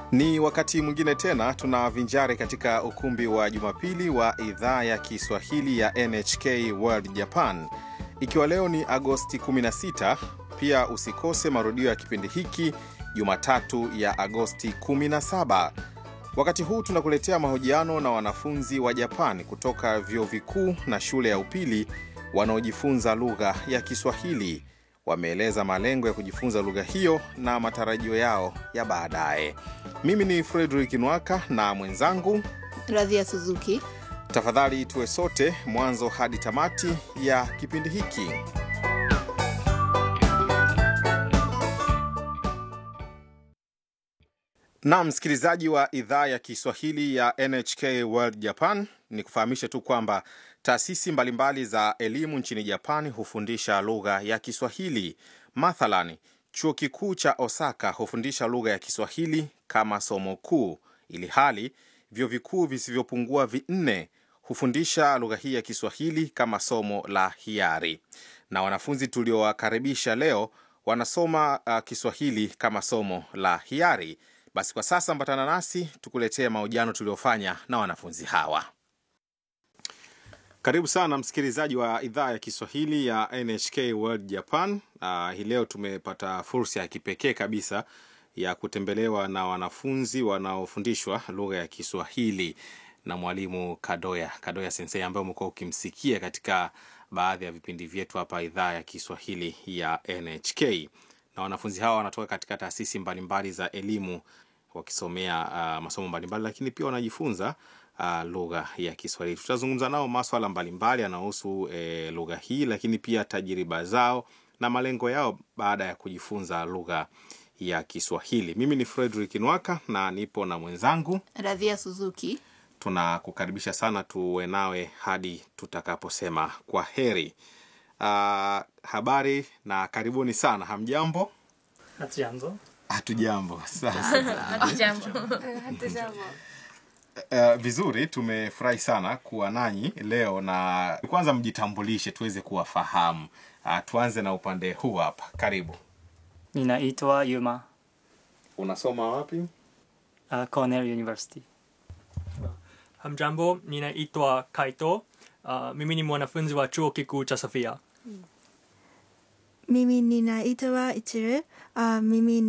Ni wakati mwingine tena tunavinjari katika ukumbi wa Jumapili wa idhaa ya Kiswahili ya NHK World Japan, ikiwa leo ni Agosti 16. Pia usikose marudio ya kipindi hiki Jumatatu ya Agosti 17. Wakati huu tunakuletea mahojiano na wanafunzi wa Japan kutoka vyuo vikuu na shule ya upili wanaojifunza lugha ya Kiswahili. Wameeleza malengo ya kujifunza lugha hiyo na matarajio yao ya baadaye. Mimi ni Frederick Nwaka na mwenzangu Radhia Suzuki. Tafadhali tuwe sote mwanzo hadi tamati ya kipindi hiki. Na msikilizaji wa idhaa ya Kiswahili ya NHK World Japan, ni kufahamishe tu kwamba taasisi mbalimbali za elimu nchini Japani hufundisha lugha ya Kiswahili. Mathalan, chuo kikuu cha Osaka hufundisha lugha ya Kiswahili kama somo kuu, ili hali vyuo vikuu visivyopungua vinne hufundisha lugha hii ya Kiswahili kama somo la hiari. Na wanafunzi tuliowakaribisha leo wanasoma uh, Kiswahili kama somo la hiari. Basi kwa sasa ambatana nasi tukuletee mahojiano tuliofanya na wanafunzi hawa. Karibu sana msikilizaji wa idhaa ya Kiswahili ya NHK World Japan. Uh, hii leo tumepata fursa ya kipekee kabisa ya kutembelewa na wanafunzi wanaofundishwa lugha ya Kiswahili na mwalimu Kadoya Kadoya Sensei ambaye umekuwa ukimsikia katika baadhi ya vipindi vyetu hapa idhaa ya Kiswahili ya NHK. Na wanafunzi hawa wanatoka katika taasisi mbalimbali za elimu wakisomea uh, masomo mbalimbali, lakini pia wanajifunza uh, lugha ya Kiswahili. Tutazungumza nao maswala mbalimbali yanayohusu eh, lugha hii, lakini pia tajiriba zao na malengo yao baada ya kujifunza lugha ya Kiswahili. Mimi ni Frederick Nwaka na nipo na mwenzangu Radhia Suzuki. tunakukaribisha sana tuwe nawe hadi tutakaposema kwa heri. Uh, habari na karibuni sana. Hamjambo? Hatujambo. Hatujambo. Sasa uh, vizuri, tumefurahi sana kuwa nanyi leo, na kwanza mjitambulishe tuweze kuwafahamu. Uh, tuanze na upande huu hapa. Karibu. Ninaitwa Yuma, Unasoma wapi? uh, Cornell University. Hamjambo, ninaitwa Kaito. Uh, mimi ni mwanafunzi wa chuo kikuu cha Sofia. Mimi ninaitwa Ichiru. Uh, mimi